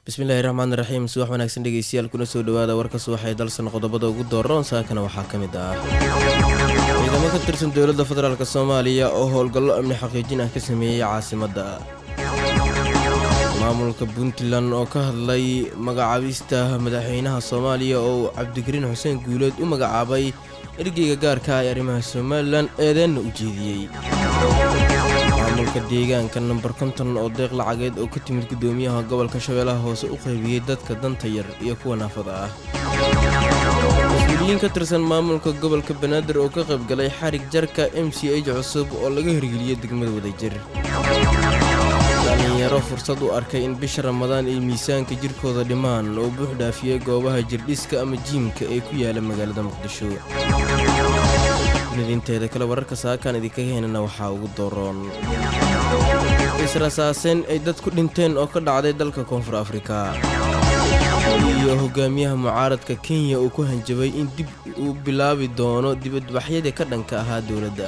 bismillaahi raxmaani raxiim subax wanaagsan dhegeystayaal kuna soo dhawaada warka subaxee dalsan qodobada ugu dooran saakana waxaa ka mid ah ciidamo ka tirsan dowladda federaalk soomaaliya oo howlgallo amni xaqiijin ah ka sameeyey caasimadda maamulka puntland oo ka hadlay magacaabista madaxweynaha soomaaliya oo cabdikariin xuseen guuleed u magacaabay ergeyga gaarka ah ee arrimaha somalilan eedeenna u jeediyey maamulka deegaanka namber konton oo deeq lacageed oo ka timid guddoomiyaha gobolka shabeellaha hoose u qaybiyey dadka danta yar iyo kuwa naafada ah mas-uuliyiin ka tirsan maamulka gobolka banaadir oo ka qaybgalay xarig jarka m c h cusub oo laga hirgeliyey degmada wadajir dhalinyaro fursad u arkay in bisha ramadaan ay miisaanka jirkooda dhimaan oo buux dhaafiyey goobaha jirdhiska ama jiimka ee ku yaala magaalada muqdisho midinteeda kale wararka saakaan idinkaga henana waxaa ugu doroon israsaaseen ay dad ku dhinteen oo ka dhacday dalka koonfur afrika iyo hogaamiyaha mucaaradka kenya uu ku hanjabay in dib uu bilaabi doono dibadbaxyadii ka dhanka ahaa dowladda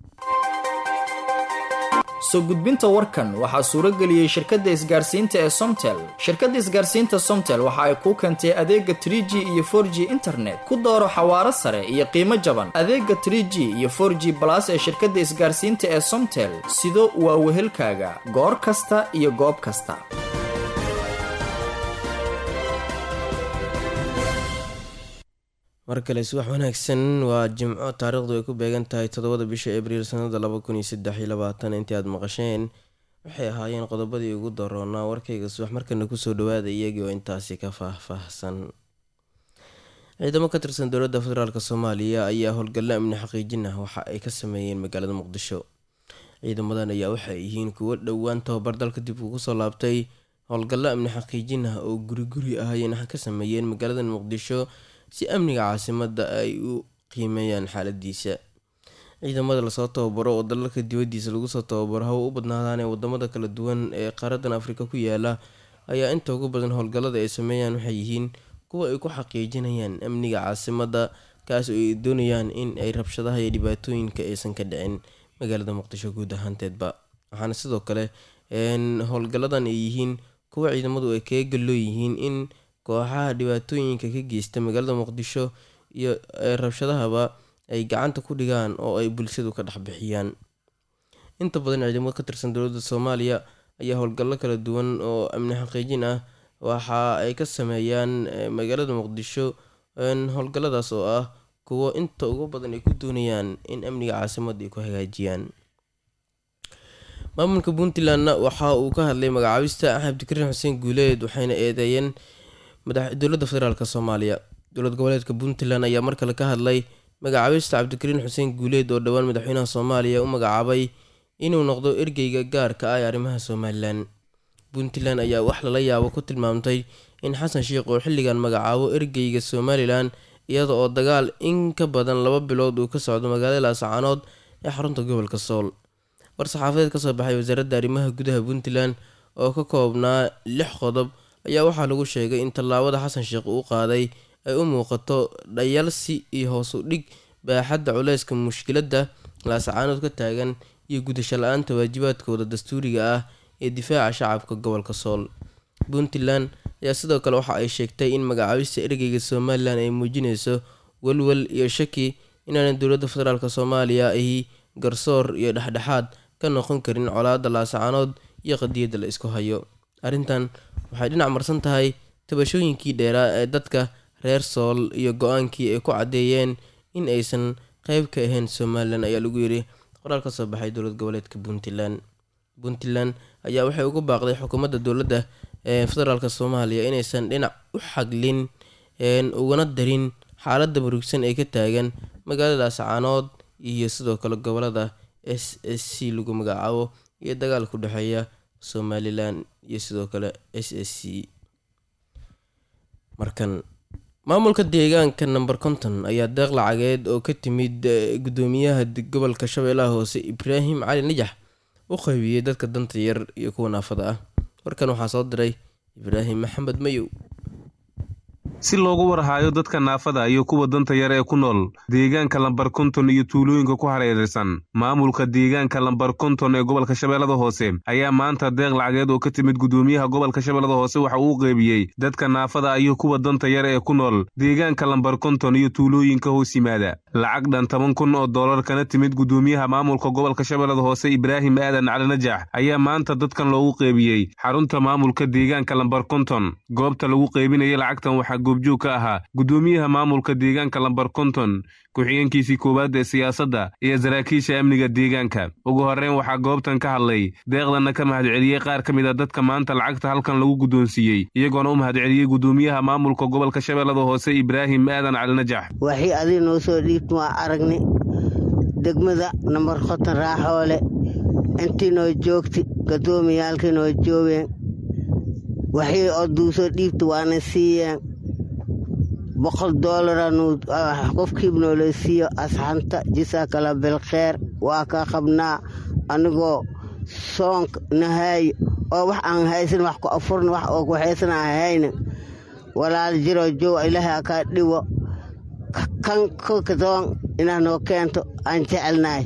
soo gudbinta warkan waxaa suurageliyey shirkadda isgaarsiinta ee somtel shirkadda isgaarsiinta somtel waxa ay kuu keentay adeega tr g iyo for g internet ku dooro xawaaro sare iyo qiimo jaban adeega tr g iyo for g balas ee shirkadda isgaarsiinta ee somtel sido waa wehelkaaga goor kasta iyo goob kasta mar kale subax wanaagsan waa jimco taariikhdu ay ku beegan tahay toddobada bisha abriil sanada laba kun iyo saddex iyo labaatan intii aad maqasheen waxay ahaayeen qodobadii ugu daroonaa warkayga subax markana kusoo dhawaada iyagii oo intaasi ka faahfaahsan ciidamo ka tirsan dowladda federaalk soomaaliya ayaa howlgallo amni xaqiijin ah waxa ay ka sameeyeen magaalada muqdisho ciidamadan ayaa waxay yihiin kuwo dhowaan tababar dalka dib ugu soo laabtay howlgallo amni xaqiijin ah oo guri guri ah ayayna ka sameeyeen magaalada muqdisho si amniga caasimadda ay u qiimeeyaan xaaladiisa ciidamada lasoo tababaro oo dalalka dibadiisa lagu soo tababaro hawa u badnaadaan ee wadamada kala duwan ee qaaradan afrika ku yaala ayaa inta ugu badan howlgallada ay sameeyaan waxay yihiin kuwa ay ku xaqiijinayaan amniga caasimadda kaas oo ay doonayaan in ay rabshadaha iyo dhibaatooyinka aysan ka dhicin magaalada muqdisho guud ahaanteedba waxaana sidoo kale howlgalladan ay yihiin kuwa ciidamadu ay kaga galloo yihiin in kooxaha dhibaatooyinka ka geysta magaalada muqdisho iyo rabshadahaba ay gacanta ku dhigaan oo ay bulshadu ka dhexbixiyaan inta badan ciidamada ka tirsan dowladda soomaaliya ayaa howlgallo kala duwan oo amni xaqiijin ah waxa ay ka sameeyaan magaalada muqdisho howlgalladaas oo ah kuwo inta ugu badan ay ku doonayaan in amniga caasimadda ay ku hagaajiyaan maamulka puntlandna waxa uu ka hadlay magacaabista cabdikariin xuseen guuleed waxayna eedeeyeen dowladda federaalk soomaaliya dowlad goboleedka puntland ayaa mar kale ka hadlay magacaabista cabdikariin xuseen guuleed oo dhowaan madaxweynaha soomaaliya u magacaabay inuu noqdo ergeyga gaarka ah ee arrimaha somalilan puntland ayaa wax lala yaabo ku tilmaamtay in xasan sheikh oo xilligan magacaabo ergeyga somalilan iyada oo dagaal in ka badan laba bilood uu ka socdo magaalada laascaanood ee xarunta gobolka sool war-saxaafadeed kasoo baxay wasaaradda arrimaha gudaha puntland oo ka koobnaa lix qodob ayaa waxaa lagu sheegay in tallaabada xasan sheekh uu qaaday ay u muuqato dhayalsi iyo hoos u dhig baaxadda culeyska mushkiladda laascaanood ka taagan iyo gudasho la-aanta waajibaadkooda dastuuriga ah ee difaaca shacabka gobolka sool puntland ayaa sidoo kale waxa ay sheegtay in magacaabista ergeyga somalilan ay muujineyso welwel iyo shaki inaanan dowladda federaalk soomaaliya ahi garsoor iyo dhexdhexaad ka noqon karin colaadda laascaanood iyo qadiyadda la isku hayo arrintan waxay dhinac marsan tahay tabashooyinkii dheeraa ee dadka reer sool iyo go-aankii ay ku caddeeyeen in aysan qeyb ka ahayn somalilan ayaa lagu yidhi qoraal ka soo baxay dowlad goboleedka puntland puntland ayaa waxay ugu baaqday xukuumadda dowladda ee federaalk soomaaliya inaysan dhinac u xaglin ugana darin xaaladda murugsan ee ka taagan magaalada ascaanood iyo sidoo kale gobolada s s c lagu magacaabo iyo dagaal ku dhexeeya somalilan iyo sidoo kale s s c markan maamulka deegaanka namber konton ayaa deeq lacageed oo ka timid guddoomiyaha gobolka shabeellaha hoose ibraahim cali najax u qaybiyey dadka danta yar iyo kuwa naafada ah warkan waxaa soo diray ibraahim maxamed mayow si loogu warhaayo dadka naafada iyo kuwa danta yar ee ku nool deegaanka lambar konton iyo tuulooyinka ku hareeraysan maamulka deegaanka lambar konton ee gobolka shabeellada hoose ayaa maanta deeq lacageed oo ka timid gudoomiyaha gobolka shabeellada hoose waxa uu qeybiyey dadka naafada iyo kuwa danta yar ee ku nool deegaanka lambar konton iyo tuulooyinka hoos yimaada lacag dhan toban kun oo dollar kana timid gudoomiyaha maamulka gobolka shabeellada hoose ibraahim aadan cali najax ayaa maanta dadkan loogu qeybiyey xarunta maamulka deegaanka lambar konton goobta lagu qeybinayay lacagtan waxaa goobjoog ka ahaa gudoomiyaha maamulka deegaanka lambar konton ku-xigeenkiisii koowaad ee siyaasadda iyo saraakiisha amniga deegaanka ugu horreyn waxaa goobtan ka hadlay deeqdanna ka mahadceliyey qaar ka mid a dadka maanta lacagta halkan lagu guddoonsiiyey iyagoona u mahadceliyey gudoomiyaha maamulka gobolka shabeellada hoose ibraahim aadan cali najax waxii adiga noo soo dhiibta waa aragni degmada nambar konton raaxoole intii noo joogti gadoomiyaalkii noo joogeen waxii oduu soo dhiibta waana siiyeen boqol doolara qofkiib noola siiyo asxanta jisaakala bilkheer waa ka qabnaa anigoo soonka nahaayo oo wax aan haysan wax ku afurna wax oo ku haysan aan hayna walaal jiroo joog ilaahay akaa dhiwo kan kolkadoon inaa noo keento aan jecelnahay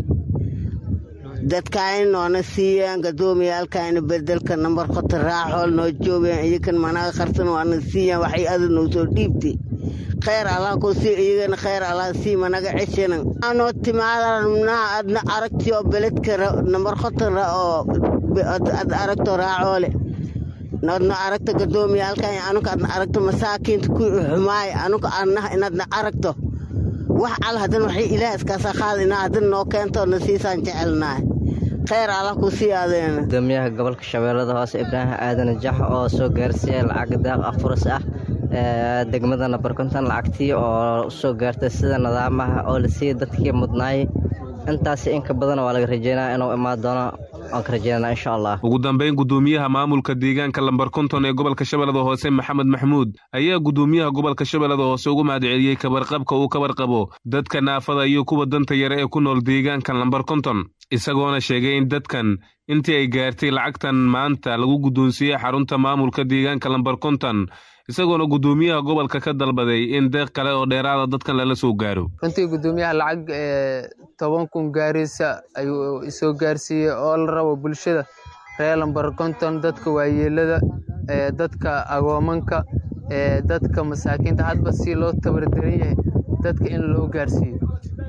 dadkaayna noona siiyeen gadoomiyaalkaayna bedelka nambar kota raaxool noo joogeen iyakan managa qarsan waana siiyeen waxay ada noo soo dhiibtay khayr allah ku sii iyagana khayr allah sii managa ceshana anoo timaadana adna aragtiyo beledka nambar koton oo ad aragto raacoole adna aragto gadoomiyaalkan anuka adna aragto masaakiinta ku xumaay anuka adnaha inadna aragto wax al haddana waxay ilaah iskaasa qaada inaa haddana noo keento na siisaan jecelnahay khayr allah ku sii adeena gudoomiyaha gobolka shabeellada hoose ibraahim aadan jax oo soo gaarsiiyay lacag deeq afuris ah degmada nambar konton lacagtii oo soo gaartay sida nidaamaha oo la siiyey dadkii mudnaay intaasi inka badan waa laga rajeynaa inuu imaan doono waan ka rajeynana insha allah ugu dambayn gudoomiyaha maamulka deegaanka lambar konton ee gobolka shabeellada hoose maxamed maxmuud ayaa gudoomiyaha gobolka shabeellada hoose ugu mahadceliyey kabarqabka uu kabarqabo dadka naafada iyo kuwa danta yare ee ku nool deegaanka lambar konton isagoona sheegay in dadkan intii ay gaartay lacagtan maanta lagu guddoonsiiyey xarunta maamulka deegaanka lambar konton isagoona gudoomiyaha gobolka ka dalbaday in deeq kale oo dheeraada dadkan lala soo gaaro runtii gudoomiyaha lacag toban kun gaaraysa ayuu isoo gaarsiiyey oo la rabo bulshada reer lambar konton dadka waayeelada dadka agoomanka dadka masaakiinta hadba si loo tabardaran yahay dadka in loo gaarsiiyo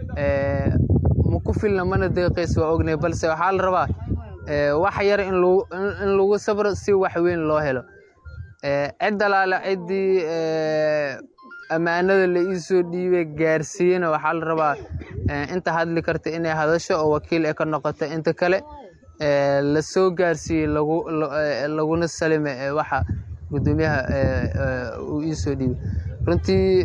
ma ku filna mana deeqaysa waa ognay balse waxaa la rabaa wax yar in lagu sabro si wax weyn loo helo cid alaale ciddii ammaanada la ii soo dhiibay gaarsiiyena waxaa la rabaa inta hadli karta inay hadasho oo wakiil ay ka noqoto inta kale la soo gaarsiiyey laguna salime waxa gudoomiyaha uu ii soo dhiibay runtii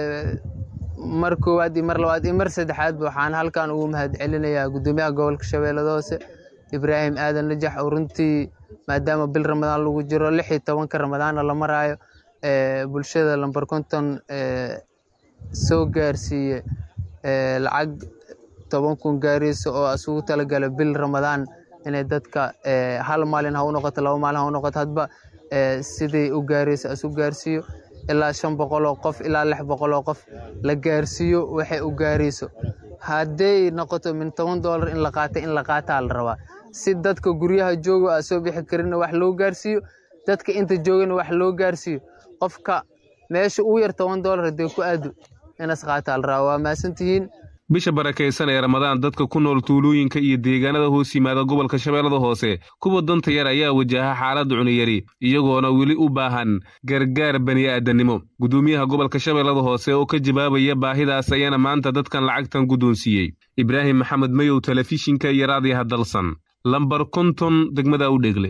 mar koowaad iyo mar labaad iyo mar saddexaadba waxaan halkan ugu mahad celinayaa gudoomiyaha gobolka shabeellada hoose ibraahim aadan najax oo runtii maadaama bil ramadaan lagu jiro lix iyo tobanka ramadaanna la maraayo bulshada lambar konton soo gaarsiiye lacag toban kun gaaraysa oo isugu talagala bil ramadaan inay dadka hal maalin ha u noqoto laba maalin ha u noqoto hadba siday u gaaraysa isu gaarsiiyo ilaa shan boqol oo qof ilaa lix boqol oo qof la gaarsiiyo waxay u gaarayso hadday noqoto min toban doolar in la qaata in la qaataa la rabaa si dadka guryaha jooga aa soo bixi karinna wax loo gaarsiiyo dadka inta joogana wax loo gaarsiiyo qofka meesha ugu yar toban doolar haddee ku aado inas qaataa la rabaa waa mahadsantihiin bisha barakaysan ee ramadaan dadka ku nool tuulooyinka iyo deegaanada hoos yimaada gobolka shabeellada hoose kuwa danta yar ayaa wajaha xaalad cuniyari iyagoona weli u baahan gargaar bani'aadannimo gudoomiyaha gobolka shabeellada hoose oo ka jawaabaya baahidaas ayaana maanta dadkan lacagtan guddoonsiiyey ibraahim maxamed mayow telefishinka iyo raadiyaha dalsan lambar konton degmada u dheegle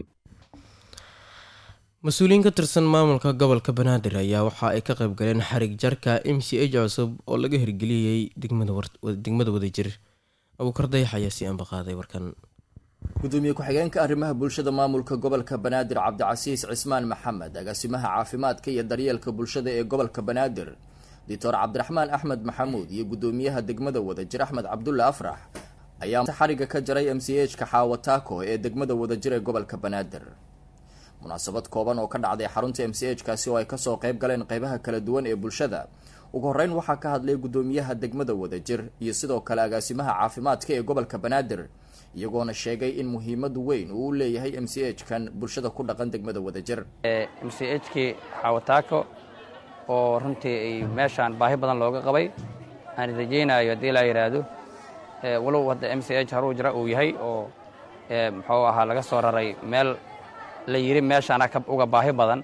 mas-uuliyiin ka tirsan maamulka gobolka banaadir ayaa waxa ay ka qayb galeen xarig jarka m c h cusub oo laga hirgeliyey degmada wadajir abuukar dayax ayaa si ambaqaaday warkan gudoomiye ku-xigeenka arrimaha bulshada maamulka gobolka banaadir cabdicasiis cismaan maxamed agaasimaha caafimaadka iyo daryeelka bulshada ee gobolka banaadir doctor cabdiraxmaan axmed maxamuud iyo gudoomiyaha degmada wadajir axmed cabdulle afrax ayaa xariga ka jaray m c h ka xaawataako ee degmada wadajir ee gobolka banaadir munaasabad kooban oo ka dhacday xarunta m c h kaasi oo ay kasoo qayb galeen qeybaha kala duwan ee bulshada ugu horreyn waxaa ka hadlay guddoomiyaha degmada wadajir iyo sidoo kale agaasimaha caafimaadka ee gobolka banaadir iyagoona sheegay in muhiimad weyn uu u leeyahay m c h kan bulshada ku dhaqan degmada wadajir m c h kii xawataako oo runtii ay meeshaan baahi badan looga qabay aan rajaynayo haddii laa yidhaahdo walow hadda m c h haruu jira uu yahay oo muxuu ahaa laga soo raray meel la yidhi meeshaana uga baahi badan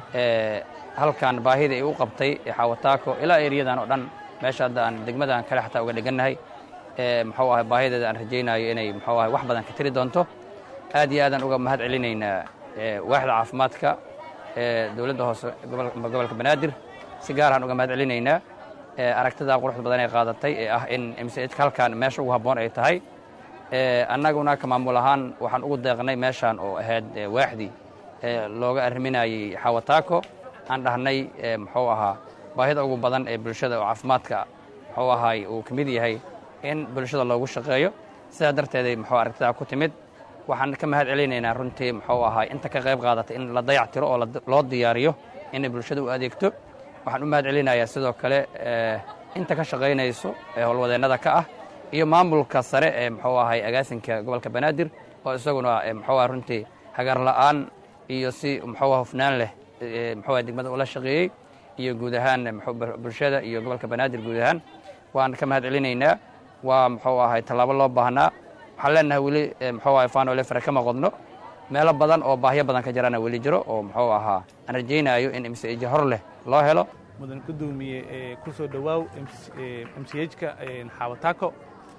halkan baahida ay u qabtay xawataako ilaa eriyadan oo dhan meesha hadda aan degmadan kale xataa uga dhegannahay muxuu ahay baahideeda aan rajaynayo inay muxuu ahay wax badan ka tiri doonto aad iyo aadaan uga mahad celinaynaa waaxda caafimaadka dowladda hoose gobolka banaadir si gaaraan uga mahad celinaynaa aragtidaa quruxda badan ee qaadatay ee ah in m c h halkan meesha ugu habboon ay tahay annaguna ka maamul ahaan waxaan ugu deeqnay meeshaan oo ahayd waaxdii looga arriminayey xawataako aan dhahnay muxuu ahaa baahida ugu badan ee bulshada oo caafimaadka muxuu ahaay uu ka mid yahay in bulshada loogu shaqeeyo sidaa darteeday muxuu aragtidaa ku timid waxaan ka mahad celinaynaa runtii muxuu ahaay inta ka qayb qaadatay in la dayac tiro oo loo diyaariyo inay bulshada u adeegto waxaan u mahad celinayaa sidoo kale inta ka shaqaynayso ee howlwadeennada ka ah iyo maamulka sare ee muxuu ahay agaasinka gobolka banaadir oo isaguna muxuu ah runtii hagar la'aan iyo si muxuu ah hufnaan leh muxuu ah degmada ula shaqeeyey iyo guud ahaan bulshada iyo gobolka banaadir guud ahaan waan ka mahad celinaynaa waa muxuu ahay tallaabo loo baahnaa waxaan leenahay weli muxuu ahay faanole fare kama qodno meelo badan oo baahyo badan ka jirana weli jiro oo muxuu ahaa aan rajaynaayo in msj hor leh loo helo mudan gudoomiye ku soo dhowaaw m c h-ka xawataako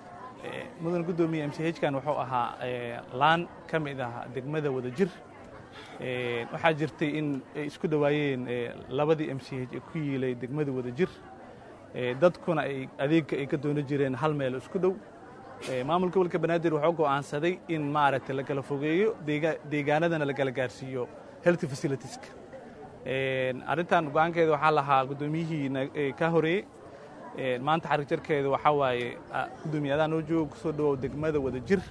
mudan gudoomiye m c h-kan wuxuu ahaa laan ka mid ah degmada wadajir waxaa jirtay in ay isku dhowaayeen labadii m c h ee ku yiilay degmada wadajir dadkuna ay adeegka ay ka doono jireen hal meel isku dhow maamulka gobolka banaadir wuxuu go'aansaday in maaragtay la kala fogeeyo deegaanadana la kala gaarsiiyo health facilitieska arrintan go-aankeeda waxaa lahaa guddoomiyihii ka horeeyey maanta xarig jarkeeda waxaa waaye guddoomiye adaa noo jooga kusoo dhawow degmada wadajir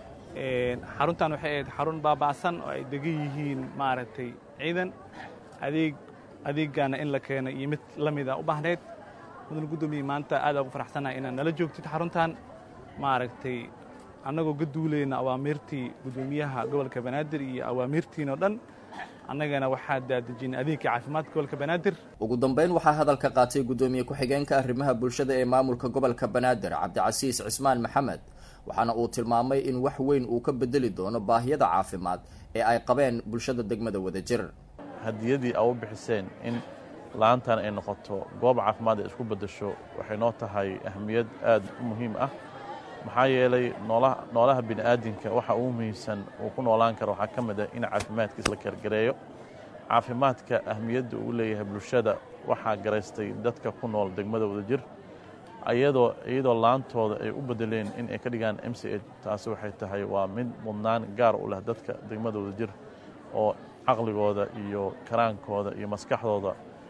xaruntan waxay ahayd xarun baaba'san oo ay degan yihiin maaragtay ciidan adeeg adeeggaana in la keeno iyo mid la mida u baahneyd mudan guddoomiye maanta aad ugu faraxsanahay inaad nala joogtid xaruntan maaragtay annagoo ka duulayna awaamiirtii guddoomiyaha gobolka banaadir iyo awaamiirtiin oo dhan annagana waxaa daadejinay adeegka caafimaadka gobolka banaadir ugu dambeyn waxaa hadalka qaatay guddoomiye ku-xigeenka arrimaha bulshada ee maamulka gobolka banaadir cabdicasiis cismaan maxamed waxaana uu tilmaamay in wax weyn uu ka bedeli doono baahiyada caafimaad ee ay qabeen bulshada degmada wadajir hadiyadii a u bixiseen in la-aantan ay noqoto goob caafimaad ay isku beddesho waxay noo tahay ahmiyad aad u muhiim ah maxaa yeelay noolaha bini'aadinka waxa ugu muhiimsan uu ku noolaan karo waxaa ka mid ah in caafimaadkiis la kargareeyo caafimaadka ahmiyadda uu leeyahay bulshada waxaa garaystay dadka ku nool degmada wadajir iyadoo iyadoo laantooda ay u bedeleen in ay ka dhigaan m c h taasi waxay tahay waa mid mudnaan gaar u leh dadka degmada wadajir oo caqligooda iyo karaankooda iyo maskaxdooda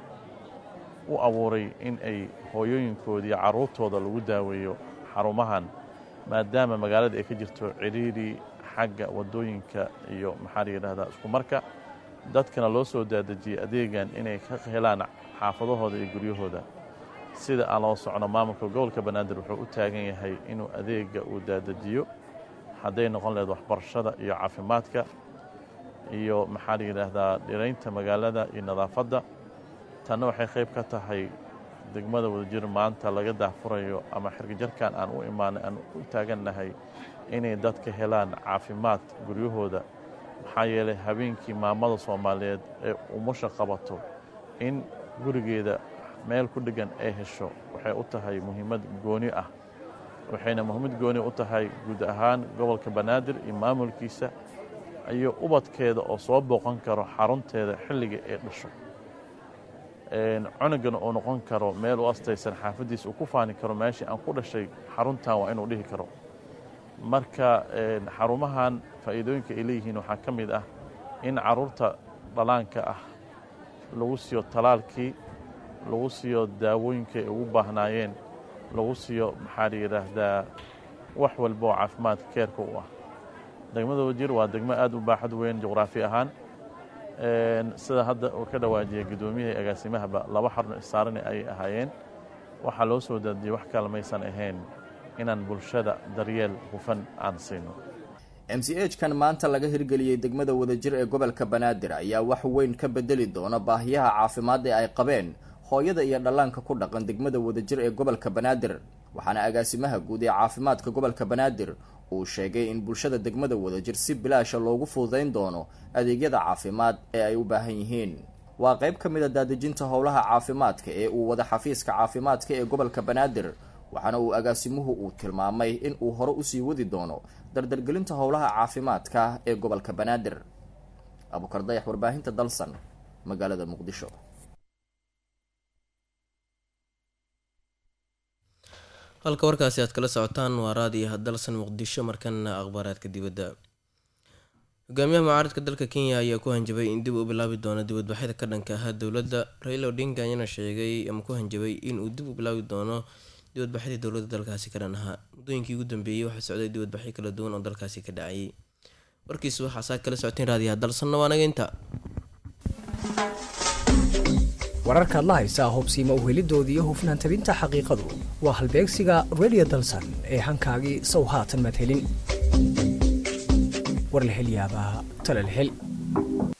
u abuuray in ay hooyooyinkooda iyo carruurtooda lagu daaweeyo xarumahan maadaama magaalada ay ka jirto cidhiidhi xagga waddooyinka iyo maxaa la yidhahdaa isku marka dadkana loo soo daadejiyey adeegan inay ka helaan xaafadahooda iyo guryahooda sida aan loo socno maamulka gobolka banaadir wuxuu u taagan yahay inuu adeega uu daadajiyo hadday noqon laheyd waxbarashada iyo caafimaadka iyo maxaa la yidhaahdaa dhiraynta magaalada iyo nadaafadda tanna waxay qayb ka tahay degmada wadajir maanta laga daahfurayo ama xirgajarkan aan u imaanay aan u taagannahay inay dadka helaan caafimaad guryahooda maxaa yeelay habeenkii maamada soomaaliyeed ee umusha qabato in gurigeeda meel ku dheggan ay hesho waxay u tahay muhiimad gooni ah waxayna muhiimad gooni u tahay guud ahaan gobolka banaadir iyo maamulkiisa iyo ubadkeeda oo soo booqan karo xarunteeda xilliga ay dhasho cunugana uu noqon karo meel u astaysan xaafaddiisa uu ku faani karo meeshii aan ku dhashay xaruntan waa inuu dhihi karo marka xarumahan faa'iidooyinka ay leeyihiin waxaa ka mid ah in carruurta dhalaanka ah lagu siiyo talaalkii lagu siiyo daawooyinka ay ugu baahnaayeen lagu siiyo maxaa la yidhaahdaa wax walba oo caafimaadka keerka u ah degmada wajir waa degmo aad u baaxad weyn juqraafi ahaan sida hadda uu ka dhawaajiyay gudoomiyihii agaasimahaba laba xarno issaarani ay ahaayeen waxaa loo soo daadiyey wax kale maysan ahayn inaan bulshada daryeel hufan aan siino m c h kan maanta laga hirgeliyey degmada wadajir ee gobolka banaadir ayaa wax weyn ka bedeli doona baahiyaha caafimaad ee ay qabeen hooyada iyo dhallaanka ku dhaqan degmada wadajir ee gobolka banaadir waxaana agaasimaha guud ee caafimaadka gobolka banaadir uu sheegay in bulshada degmada wadajir si bilaasha loogu fududayn doono adeegyada caafimaad ee ay u baahan yihiin waa qayb ka mid a daadejinta howlaha caafimaadka ee uu wada xafiiska caafimaadka ee gobolka banaadir waxaana uu agaasimuhu uu tilmaamay in uu hore usii wadi doono dardargelinta howlaha caafimaadka ee gobolka banaadir abukar dayax warbaahinta dalsan magaalada muqdisho halka warkaasi aad kala socotaan waa raadiyaha dalsan muqdisho markana akhbaaraadka dibadda hogaamiyaha mucaaradka dalka kenya ayaa ku hanjabay in dib u bilaabi doono dibadbaxyada ka dhanka ahaa dowladda raila odinga ayaana sheegay ama ku hanjabay inuu dib u bilaabi doono dibadbaxyadii dowladda dalkaasi ka dhan ahaa muddooyinkii ugu dambeeyey waxaa socday dibadbaxyo kala duwan oo dalkaasi ka dhacayay warkiisu waxaa saa kala socoteen raadiyaha dalsanna waa naga inta wararkaad la haysaa hubsiima uhelidoodii iyo hufnaan tabinta xaqiiqadu waa halbeegsiga radio dalsan ee hankaagii sow haatan madhelin warlahelyaabaha talalhel